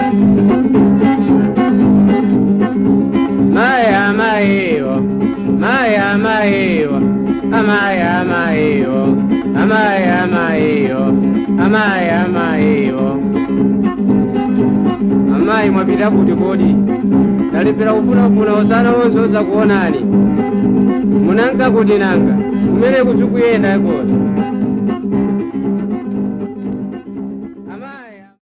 maya mayiwo maya mayiwo amaya mayiwo amaya mayiwo amaya mayiwo amayi mwapita kuti kodi ndalipira kufunafuna osana wonse osakuonani munanga kuti nanga kumene kuzikuyenda kosa